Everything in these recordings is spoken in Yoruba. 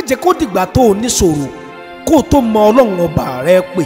jẹ́ kó dìgbà tó o níṣòro kó o tó mọ ọlọ́run ọba rẹ pè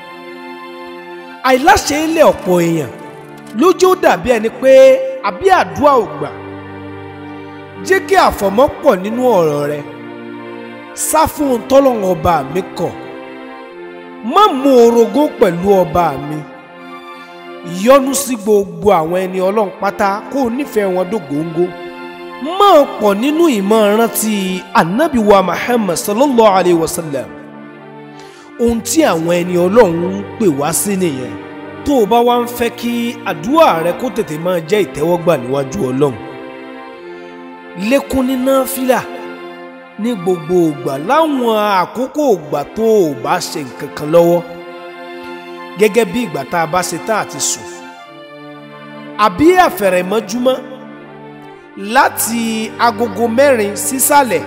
àìláṣẹ ilé ọ̀pọ̀ èèyàn lójú ó dàbí ẹni pé àbí àdúrà ò gbà jẹ́ kí àfọ̀mọ́ pọ̀ nínú ọ̀rọ̀ rẹ sá fún un tọ́lọ́run ọba mi kọ̀ má mú orogún pẹ̀lú ọba mi yọ́nú sí gbogbo àwọn ẹni ọlọ́run pátá kó o nífẹ̀ẹ́ wọn dógóńgó máa pọ̀ nínú ìmọ̀ rántí anabi wa muhammad sallallahu alayhi wa sallam ohun tí àwọn ẹni ọlọ́run ń pè wá sí nìyẹn tó o bá wá ń fẹ́ kí àdúrà rẹ kó tètè máa jẹ́ ìtẹ́wọ́gbà níwájú ọlọ́run lékún ní náfìlà ní gbogbo ògbà láwọn àkókò ògbà tó o bá ṣe nǹkan kan lọ́wọ́ gẹ́gẹ́ bí ìgbà tá a bá ṣe tán àti sùn àbí àfẹ̀rẹ̀mọ́júmọ́ láti agogo mẹ́rin sísàlẹ̀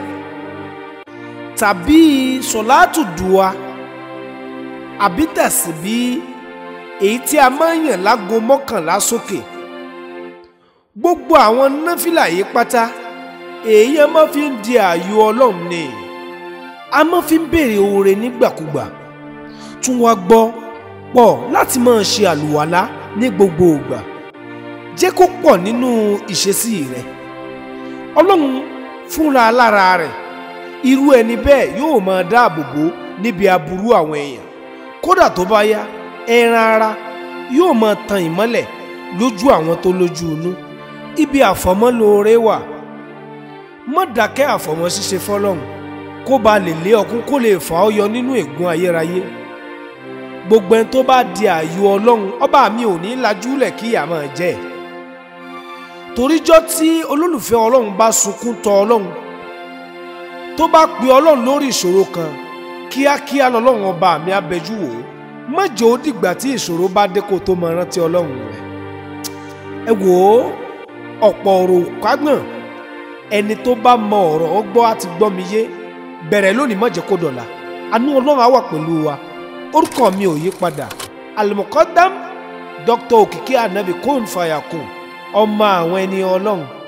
tàbí sọ̀láàtù dùwà àbí tẹ̀síbí èyí tí a máa ń yàn lágo mọ́kànlá sókè gbogbo àwọn náfìlà yìí pátá èèyàn máa fi ń di ààyò ọlọ́run ni a máa fi ń béèrè oore nígbàkúgbà tún wá gbọ́ pọ̀ láti máa ṣe àlùwàlá ní gbogbo ìgbà jẹ́ kó pọ̀ nínú ìṣesí rẹ̀ ọlọ́run fúnra lára rẹ̀ irú ẹni bẹ́ẹ̀ yóò máa dáàbò bò níbi aburú àwọn èèyàn kódà tó bá yá ẹran ara yóò máa tan ìmọ́lẹ̀ lójú àwọn tó lójú inú ibi àfọ̀mọ́lóore wà má dákẹ́ àfọ̀mọ́ ṣíṣe fọlọ́run kó ba lè lé ọkún kó lè fà ọ́ yọ nínú ègún ayérayé gbogbo ẹni tó bá di ààyò ọlọ́run ọba mi ò ní lajúlẹ̀ kí ìyà máa jẹ́ ẹ̀ toríjọ́ tí olólùfẹ́ ọlọ́run bá sunkún tọ ọlọ́run tó bá pe ọlọ́run lórí ìṣòro kan kíákíá lọ́lọ́run ọba mi abẹ́jú wò ó má jẹ́ ó dìgbà tí ìṣòro bá dé kó tó máa rántí ọlọ́run rẹ̀ ẹ wò ó ọ̀pọ̀ ọ̀rọ̀ kágbọ̀n ẹni tó bá mọ ọ̀rọ̀ ọgbọ́ àti gbọ́ mi yé bẹ̀rẹ̀ lónìí má jẹ́ kó dọ̀la àánú ọlọ́run á wà pẹ̀lú wa orúkọ mi ò yí padà alimọ̀kọ́dám dr òkìkí anabi kóun fàyà kùn ọmọ àwọn ẹni ọlọ́run